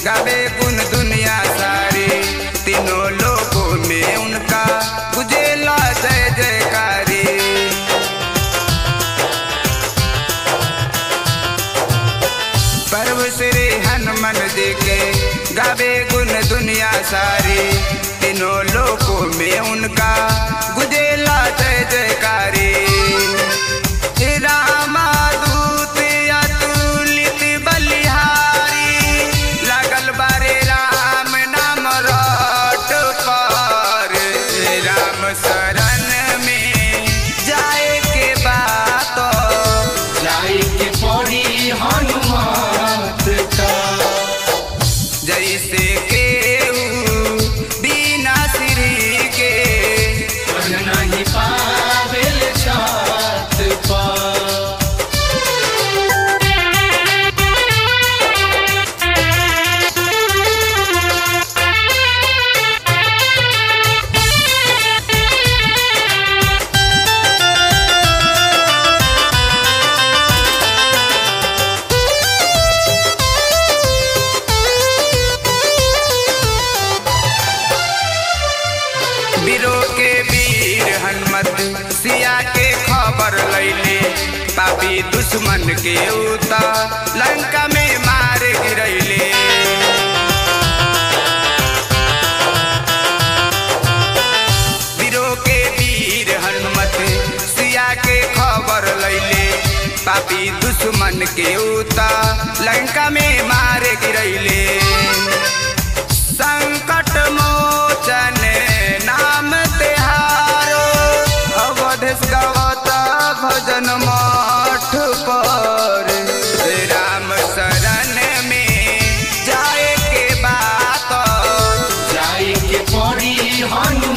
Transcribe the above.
गावे गुन दुनिया सारी तीनों लोगों में उनका गुजेला जय जयकारी पर्व श्री हनुमान जी के गावे गुन दुनिया सारी तीनों लोगों में उनका गुजेला जय जयकारी रामादूत अतुलित बलिहारी लागल बारे राम नाम रट पर राम शरण में जाए के बात जाई के पड़ी हनुमत का जैसे केहू बिना श्री के बन नहीं पावेल छात पर वीरों के वीर हनुमत सिया के खबर लैले पापी दुश्मन के उता लंका में मार गिरैले वीरों के वीर हनुमत सिया के खबर लैले पापी दुश्मन के उता लंका में मार गिरैले संकट मोचन नाम तिहारो अवधेश गवता भजन मठ पर राम शरण में जाए के बात जाई के पड़ी हनुमत